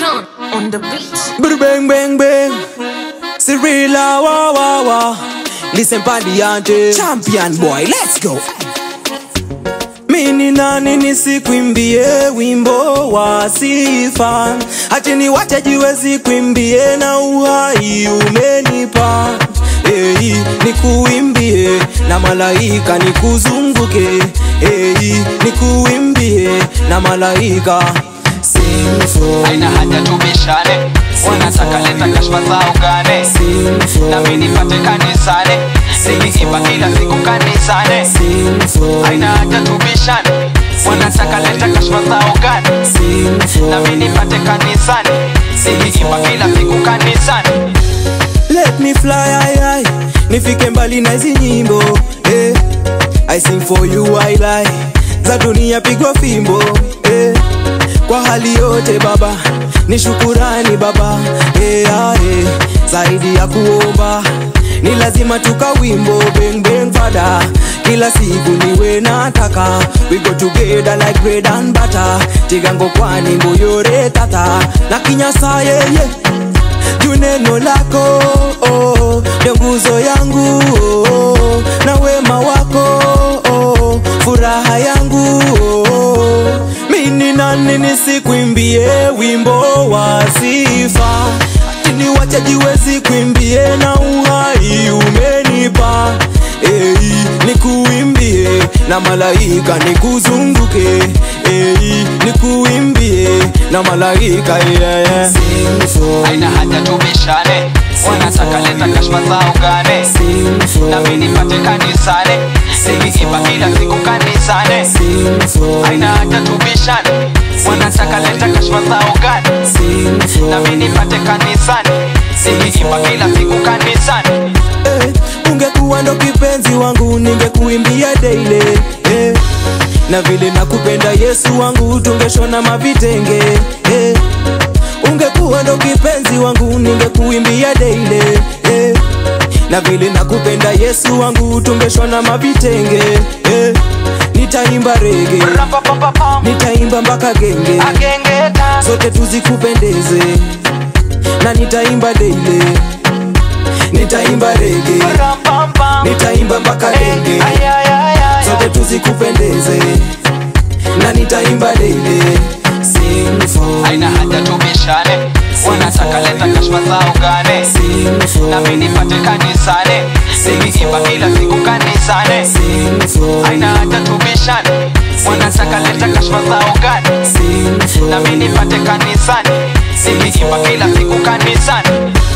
John on the beat. Bada bang bang bang. Cirilla wa wa wa. Listen Padiante. Champion boy, let's go. Mini nani nisikwimbie wimbo wa sifa, acheni wachajiwezi kwimbie na uhai umenipa Ei, nikuimbie na malaika nikuzunguke Ei, nikuimbie na malaika Sing for haina haja tubishane wanataka leta kashfa zao gane nami nipate kanisane nikiimba kila siku kanisane Sing for haina haja tubishane wanataka leta kashfa zao gane nami nipate kanisane nikiimba kila siku kanisane Let me fly high high Nifike mbali na hizi nyimbo eh. I sing for you I lie Za dunia pigwa fimbo eh. Kwa hali yote baba Ni shukurani baba eh, ah, eh. Zaidi ya kuomba Ni lazima tukawimbo bang bang fada Kila siku niwe nataka We go together like bread and butter Tigango kwani mbuyore tata Na kinyasa yeah, yeah juu neno lako oh, ndio nguzo yangu oh, na wema wako oh, furaha yangu oh. mini nani nisikwimbie wimbo wa sifa tini wachajiwezi kwimbie na uhai umenipa Ei, nikuimbie na malaika nikuzunguke Ei, nikuimbie na malaika yeah, yeah. Sing for haina haja tubishane wanataka leta kashfa zao gane nami nipate kanisane nikiimba kila siku kanisane Sing for haina haja tubishane wanataka leta kashfa zao gane nami nipate kanisane nikiimba kila siku kanisane eh, ungekuwa ndo kipenzi wangu ningekuimbia daily eh, na vile nakupenda Yesu wangu tungeshona mavitenge eh, ungekuwa ndo kipenzi wangu ningekuimbia daily eh, na vile nakupenda Yesu wangu tungeshona mavitenge eh, nitaimba rege Rapapapapam, nitaimba mpaka genge agengeta zote tuzikupendeze na nitaimba daily nitaimba rege Rampampam, nitaimba mpaka genge ayayayaya. zote tuzikupendeze na nitaimba daily sing for haina haja tubishane wanataka leta kashfa zao gane sing for nami nipate kanisane nikiimba kila siku kanisane sing for haina haja tubishane wanataka leta kashfa zao gane sing for nami nipate kanisane nikiimba kila siku kanisane